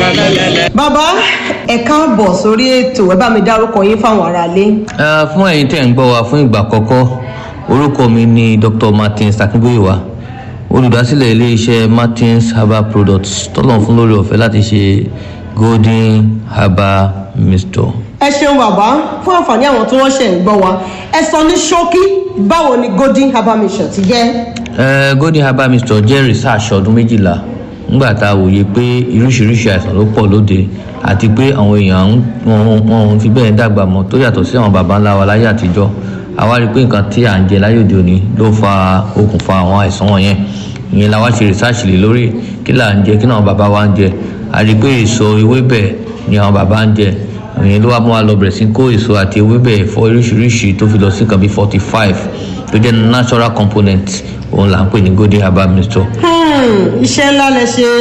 bàbá ẹ káàbọ̀ sórí ètò ẹ bá mi dárúkọ yín fáwọn aráalé. Eh, fún ẹ̀yin tẹ̀ ń gbọ́ wa fún ìgbà àkọ́kọ́ orúkọ mi ni dr martins akínbóyèwá olùdásílẹ̀ iléeṣẹ́ martins herbal products tọ́lọ̀ fún lórí ọ̀fẹ́ láti ṣe golden herbal mixture. ẹ ṣeun bàbá fún àǹfààní àwọn tí wọ́n ṣẹ̀ ń gbọ́ wa ẹ sọ ní ṣókí báwo ni golden herbal mission ti jẹ́. Eh, golden herbal mixture jẹ́ research ọdún méjìlá nígbà tá a wòye pé oríṣiríṣi àìsàn ló pọ̀ lóde àti pé àwọn èèyàn ń- wọn wọn ò fi bẹ́ẹ̀ dàgbà mọ́ tó yàtọ̀ sí àwọn baba ńlá wa láyé àtijọ́ àwa rí i pé nǹkan tí à ń jẹ láyé òde òní ló fa okùnfà àwọn àìsàn wọ̀nyẹn ìyẹn la wá ṣe research lé lórí kí là ń jẹ kí náà baba wa ń jẹ a rí i pé èso ewébẹ̀ ni àwọn baba ń jẹ ìyẹn ló wá mú wa lọ bẹ̀rẹ̀ sí kó èso àti ewébẹ̀ ẹ̀fọ́ oríṣiríṣi tó fi lọ sí nǹkan bíi forty five tó jẹ́ natural component òun là ń pè ní golden herbal mixture Hmm, iṣẹ́ ńlá lẹ ṣe